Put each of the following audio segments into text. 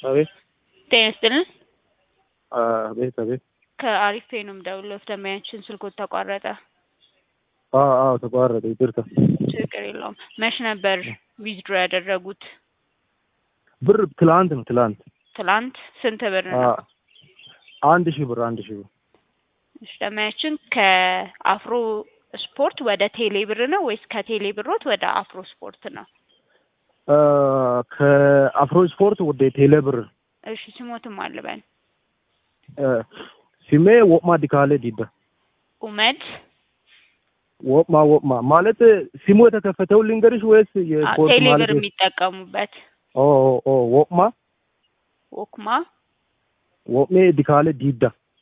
አቤት ጤና ይስጥልን። አቤት አቤት። ከአሪፍ ፔ ነው የምደውለው። ደንበኛችን ስልኮት ተቋረጠ። አዎ አዎ ተቋረጠ። ይቅርታ። ችግር የለውም። መች ነበር ዊዝድሮ ያደረጉት? ብር ትላንት ነው ትላንት። ትላንት ስንት ብር ነው? አ- አንድ ሺህ ብር አንድ ሺህ ብር እሺ፣ ደንበኛችን ከአፍሮ ስፖርት ወደ ቴሌ ብር ነው ወይስ ከቴሌ ብሮት ወደ አፍሮ ስፖርት ነው? አ፣ ከአፍሮ ስፖርት ወደ ቴሌ ብር እሺ፣ ስሞትም አልበን አ፣ ስሜ ወቅማ ዲካሌ ዲዳ ኡመድ ወቅማ ወቅማ ማለት ስሙ የተከፈተው ልንገርሽ ወይስ የኮድ ቴሌ ማለት ብር የሚጠቀሙበት ኦ ኦ ኦ ወቅማ ወክማ ወቅሜ ዲካሌ ዲዳ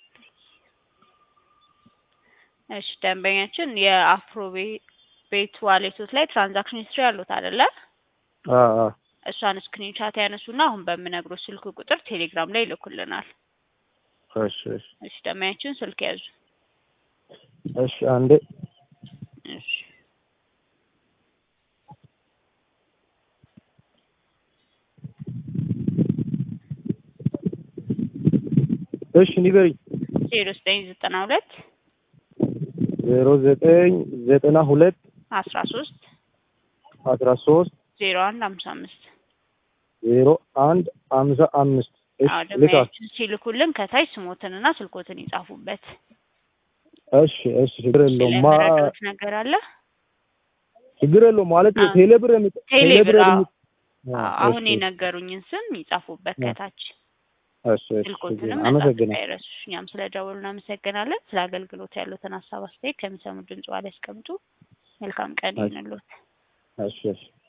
እሺ ደንበኛችን የአፍሮ ቤ- ቤት ዋሌቶት ላይ ትራንዛክሽን ሂስትሪ ያሉት አይደለ? አ አ እሷን ስክሪንሻት ያነሱና አሁን በምነግሮት ስልክ ቁጥር ቴሌግራም ላይ ይልኩልናል። እሺ እሺ እሺ ደንበኛችን ስልክ ያዙ። እሺ አንዴ እሺ እሺ ንገሪኝ ዜሮ ዘጠኝ ዘጠና ሁለት ዜሮ ዘጠኝ ዘጠና ሁለት አስራ ሶስት አስራ ሶስት ዜሮ አንድ ሀምሳ አምስት ዜሮ አንድ አምሳ አምስት እሺ አዎ ልካ ደንበኛችን ሲልኩልን ከታች ስሞትንና ስልኮትን ይጻፉበት። እሺ እሺ ችግር የለውም ማ ስለመረዳት ነገር አለ። ችግር የለውም ማለት አዎ። ቴሌ ብር የሚ ቴሌ ብር አዎ። የሚ- አዎ፣ አዎ፣ አሁን እሺ፣ የነገሩኝን ስም ይጻፉበት አዎ። ከታች እሺ እሺ ስልኮትንም ችግር መጻፍ አመሰግናለሁ እንዳይረሱ። እኛም ስለ ደወሉ እናመሰግናለን። ስለ አገልግሎት ያሉትን ሀሳብ አስተያየት ከሚሰሙ ድምጽ ላይ ያስቀምጡ። መልካም ቀን እሺ። ይሁንልዎት። እሺ እሺ